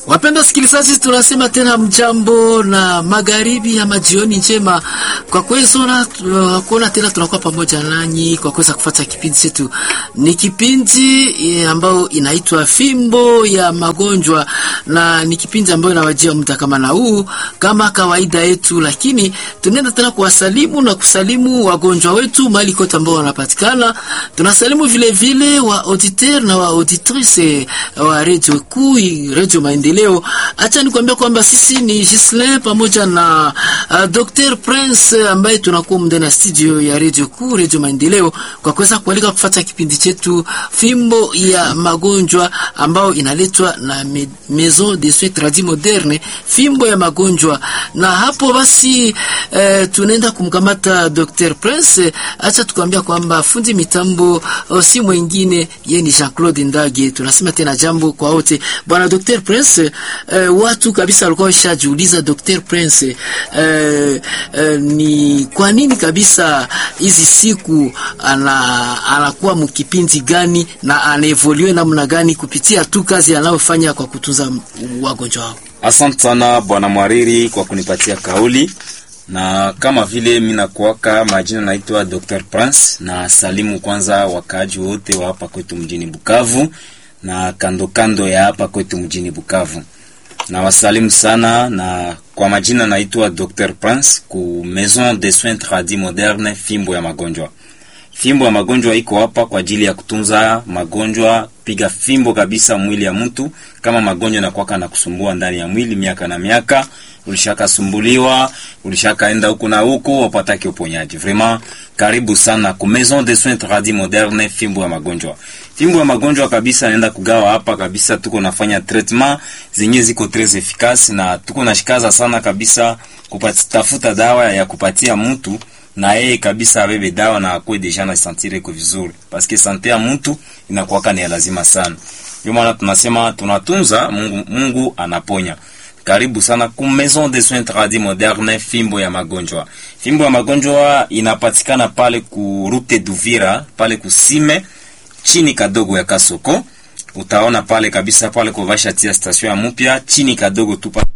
Wapenda wasikilizaji, tunasema tena mjambo na magharibi ama jioni njema. Kwa kuweza kuona tena tunakuwa pamoja nanyi kwa kuweza kufuata kipindi chetu. Ni kipindi e, ambayo inaitwa Fimbo ya Magonjwa, na ni kipindi ambayo inawajia muda kama na huu kama kawaida yetu, lakini tunaenda tena kuwasalimu na kusalimu wagonjwa wetu mahali kote ambao wanapatikana. Tunasalimu vile vile wa auditeur na wa auditrice wa radio kuu, radio Maendeleo. Acha nikwambia kwamba sisi ni Gislin pamoja na uh, Dr. Prince ambaye tunakuwa ndani ya studio ya radio kuu, radio Maendeleo kwa kuweza kualika kufuata kipindi chetu Fimbo ya Magonjwa ambao inaletwa na me, Maison de Soins Tradis Moderne, Fimbo ya Magonjwa. Na hapo basi eh, tunaenda kumkamata Dr. Prince. Acha tukwambia kwamba fundi mitambo si mwingine yeye ni Jean-Claude Ndage. Tunasema tena jambo kwa wote. Bwana Dr. Prince, eh, watu kabisa walikuwa washajiuliza Dr. Prince, eh, eh, ni kwa nini kabisa hizi siku ana anakuwa mkipindi gani na anaevolue namna gani kupitia tu kazi anayofanya kwa kutunza wagonjwa wao? Asante sana bwana Mwariri kwa kunipatia kauli, na kama vile mimi nakuaka majina naitwa Dr. Prince, na salimu kwanza wakaaji wote wa hapa kwetu mjini Bukavu na kando kando ya hapa kwetu mjini Bukavu, na wasalimu sana, na kwa majina naitwa Dr. Prince ku Maison de Soins Tradis Moderne, fimbo ya magonjwa. Fimbo ya magonjwa iko hapa kwa ajili ya kutunza magonjwa, piga fimbo kabisa mwili ya mtu. Kama magonjwa nakwaka na kusumbua ndani ya mwili miaka na miaka, ulishakasumbuliwa, ulishakaenda huku na huku, wapataki uponyaji. Vraiment karibu sana ku Maison de Soins Tradis Moderne, fimbo ya magonjwa. Fimbo ya magonjwa kabisa naenda kugawa hapa kabisa, tuko nafanya treatment zenye ziko tres efficace, na tuko nashikaza sana kabisa kupatafuta dawa ya kupatia mtu na yeye kabisa abebe dawa na akwe deja na sentire ko vizuri, parce que sante ya mtu inakuwa ni lazima sana. Ndio maana tunasema tunatunza Mungu, Mungu anaponya. Karibu sana ku Maison de Soins Tradis Moderne, fimbo ya magonjwa. Fimbo ya magonjwa inapatikana pale ku Route d'Uvira, pale kusime chini kadogo ya Kasoko. Utaona pale kabisa pale kwa vasha tia station ya mpya chini kadogo tu pale